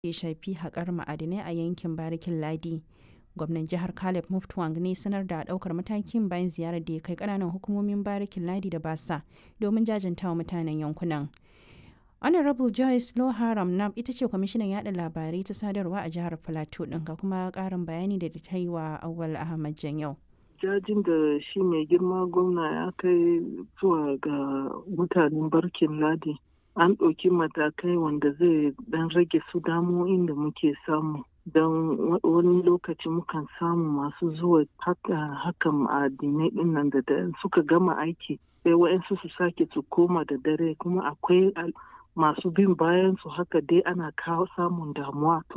ya shafi haƙar ma'adinai a yankin barikin ladi gwamnan jihar caleb muftwang ne sanar da ɗaukar matakin bayan ziyarar da ya kai ƙananan hukumomin barikin ladi da basa domin jajantawa mutanen yankunan honorable joyce loharam nam ita ce kwamishinan yada labarai ta sadarwa a jihar plateau ɗin ga kuma ƙarin bayani da ta yi wa awal ahmad janyau jajin da shi mai girma gwamna ya kai zuwa ga mutanen barkin ladi an ɗauki matakai wanda zai ɗan rage su damo'in da muke samu don wani lokaci mukan samu masu zuwa hakan addinai ɗin nan da suka gama aiki sai wa'yansu su sake su koma da dare kuma akwai masu bin bayan su haka dai ana kawo samun damuwa